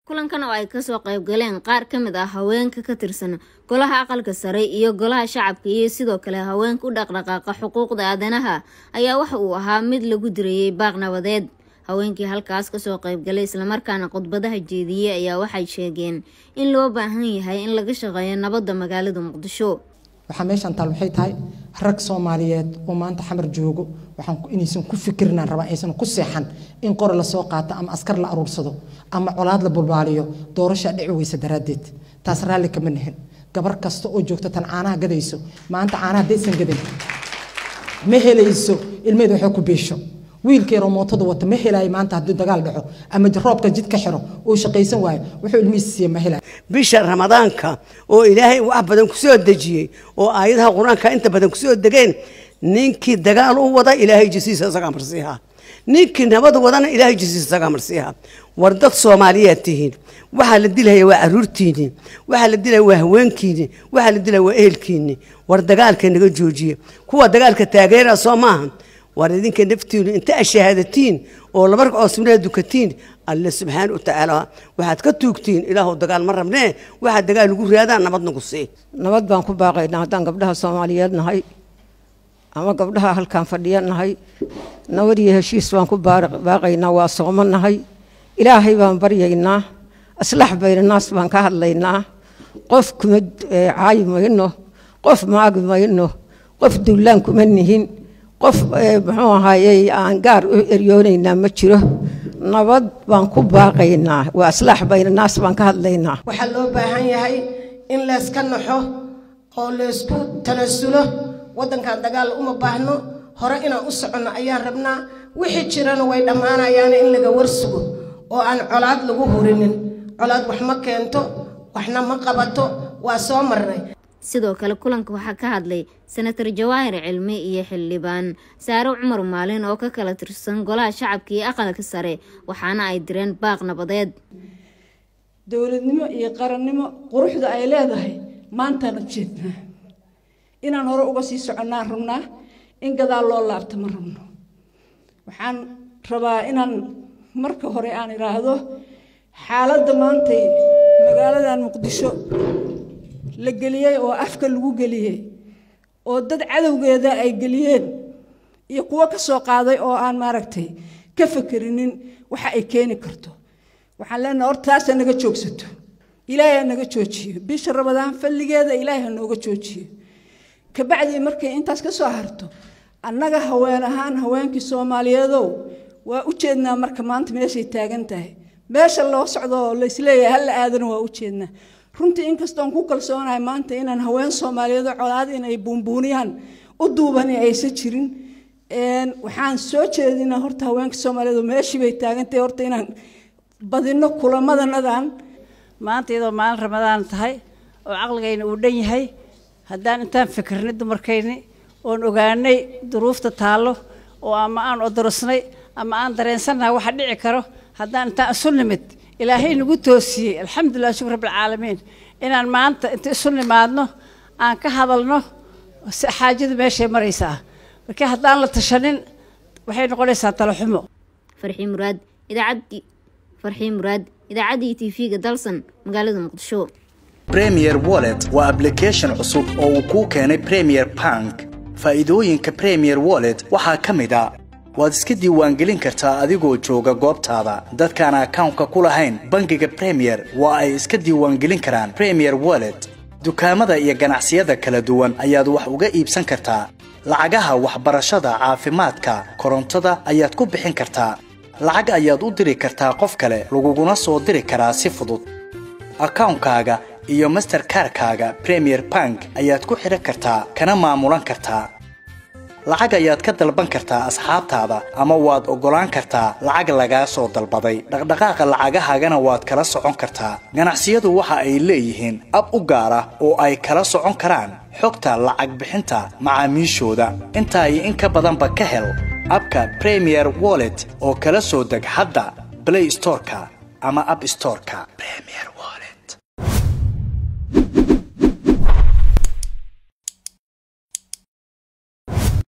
kulankan oo ay kasoo qayb galeen qaar ka mid ah haweenka ka tirsan golaha aqalka sare iyo golaha shacabka iyo sidoo kale haweenka u dhaqdhaqaaqa xuquuqda aadanaha ayaa waxa uu ahaa mid lagu direeyey baaq nabadeed haweenkii halkaas kasoo qaybgalay islamarkaana khudbadaha jeediyey ayaa waxay sheegeen in loo baahan yahay in laga shaqeeyo nabadda magaalada muqdisho waxaa meeshaan taal waxay tahay rag soomaaliyeed oo maanta xamar joogo waxaan inaysan ku fikirnaan rabaa aysan ku seexan in qore lasoo qaato ama askar la aruursado ama colaad la bulbaaliyo doorashaa dhici weysa daraaddeed taas raalli kama nihin gabar kasta oo joogta tan caanaha gadayso maanta caanaha haddaysan gadan ma helayso ilmeed waxay ku biisho wiilkeeroo mootada wata ma helaayo maanta haddii dagaal dhaco ama roobka jid ka xiro uu shaqaysan waayo wuxuu ilmihiisa siiya ma helaayo bisha ramadaanka oo ilaahay wax badan kusoo dejiyey oo aayadaha qur-aanka inta badan kusoo degeen ninkii dagaal u wada ilaahay jisiisa isagaa marsiiha ninkii nabad wadana ilaahay jisiisa isagaa marsiiha war dad soomaaliyaad tihiin waxaa la dilaya waa caruurtiini waxaa la dilaya waa haweenkiini waxaa la dilaya waa ehelkiini war dagaalka naga joojiye kuwa dagaalka taageera soo maaha war idinka naftiinu inta ashahaadatiin oo laba ragcoo sunnaha dukatiin alle subxaana wa tacaala waxaad ka tuugtiin ilaahu dagaal ma rabnee waxaa dagaal lagu raadaa nabad nagu sii nabad baan ku baaqaynaa haddaan gabdhaha soomaaliyeed nahay ama gabdhaha halkaan fadhiya nahay nabad iyo heshiis baan ku baaqaynaa waa soomo nahay ilaahay baan baryaynaa aslax baynanaas baan ka hadlaynaa qof kuma caayi mayno qof maagi mayno qof duulaan kuma nihin qof muxuu ahaayey aan gaar u eryoonaynaa ma jiro nabad baan ku baaqaynaa waa aslaax baynanaas baan ka hadlaynaa waxaa loo baahan yahay in layska naxo oo laysku tanasulo waddankan dagaal uma baahno hore inaan u soconno ayaan rabnaa wixii jirana way dhammaanayaan in laga warsugo oo aan colaad lagu hurinin colaad wax ma keento waxna ma qabato waa soo marnay sidoo kale kulanka waxaa ka hadlay senator jawaahir cilmi iyo xildhibaan saare cumar maalin oo ka kala tirsan golaha shacabka iyo aqalka sare waxaana ay direen baaq nabadeed dowladnimo iyo qarannimo quruxda ay leedahay maantaana jeednaa inaan hore uga sii soconnaan rabnaa in gadaal loo laabta ma rabno waxaan rabaa inaan marka hore aan idhaahdo xaaladda maantay magaaladan muqdisho la geliyey oo afka lagu geliyey oo dad cadowgeeda ay geliyeen iyo kuwo ka soo qaaday oo aan maaragtay ka fakerinin waxa ay keeni karto waxaan leenaha horta taasa naga joogsato ilaahay ha naga joojiyo bisha rabadaan falligeeda ilaahay ha nooga joojiyo kabacdii markay intaas ka soo harto annaga haween ahaan haweenkii soomaaliyeedow waa u jeednaa marka maanta meeshay taagan tahay meesha loo socdo oo laysleeyahay halla aadana waa u jeednaa runtii inkastoon ku kalsoonahay maanta inaan haween soomaaliyeed colaad in ay buunbuuniyaan u duubani aysan jirin waxaan soo jeedinaa horta haweenka soomaaliyeed meeshii bay taagantahay horta inaan badino kulamadanadan maanta iyadoo maalin ramadaan tahay oo caqligayna uu dhan yahay haddaan intaan fikirnay dumarkayni oon ogaanay duruufta taallo oo ama aan odorosnay ama aan dareensannahay waxa dhici karo haddaan intaan isu nimid ilaahay nagu toosiyey alxamdulilah shukr rabbilcaalamiin inaan maanta inta isu nimaadno aan ka hadalno xaajadu meeshay maraysaa markii haddaan la tashanin waxay noqonaysaa talaxumo farxii muraad idaacadii farxii muraad idaacaddii t v-ga dalsan magaalada muqdisho premier wallet waa ablication cusub oo uu kuu keenay premier bank faa'iidooyinka premier wallet waxaa ka mid a waad iska diiwaangelin kartaa adigoo jooga goobtaada dadkaan akawnka ku lahayn bangiga bremiyer waa ay iska diiwaangelin karaan bremiyer wallet dukaamada iyo ganacsiyada kala duwan ayaad wax uga iibsan kartaa lacagaha waxbarashada caafimaadka korontada ayaad ku bixin kartaa lacag ayaad u diri kartaa qof kale laguguna soo diri karaa si fudud akawnkaaga iyo masterkarkaaga bremiyer bank ayaad ku xidhan kartaa kana maamulan kartaa lacag ayaad ka dalban kartaa asxaabtaada ama waad oggolaan kartaa lacag lagaa soo dalbaday dhaqdhaqaaqa lacagahaagana waad kala socon kartaa ganacsiyadu waxa ay leeyihiin ab u gaar ah oo ay kala socon karaan xogta lacag bixinta macaamiishooda intaa iyo in ka badanba ka hel abka premier wallet oo kala soo deg hadda blay storeka ama ab storeka